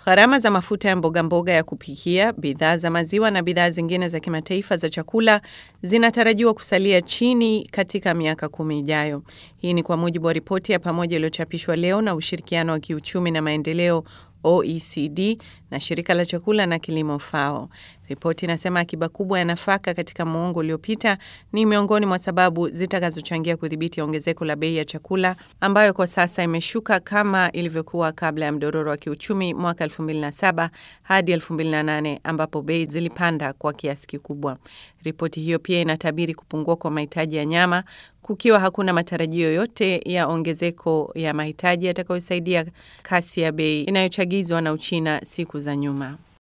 Gharama za mafuta ya mboga mboga ya kupikia, bidhaa za maziwa na bidhaa zingine za kimataifa za chakula zinatarajiwa kusalia chini katika miaka kumi ijayo. Hii ni kwa mujibu wa ripoti ya pamoja iliyochapishwa leo na ushirikiano wa kiuchumi na maendeleo OECD na shirika la chakula na kilimo FAO. Ripoti inasema akiba kubwa ya nafaka katika muongo uliopita ni miongoni mwa sababu zitakazochangia kudhibiti ongezeko la bei ya chakula ambayo kwa sasa imeshuka kama ilivyokuwa kabla ya mdororo wa kiuchumi mwaka 2007 hadi 2008 ambapo bei zilipanda kwa kiasi kikubwa. Ripoti hiyo pia inatabiri kupungua kwa mahitaji ya nyama kukiwa hakuna matarajio yoyote ya ongezeko ya mahitaji yatakayosaidia kasi ya bei inayochagizwa na Uchina siku za nyuma.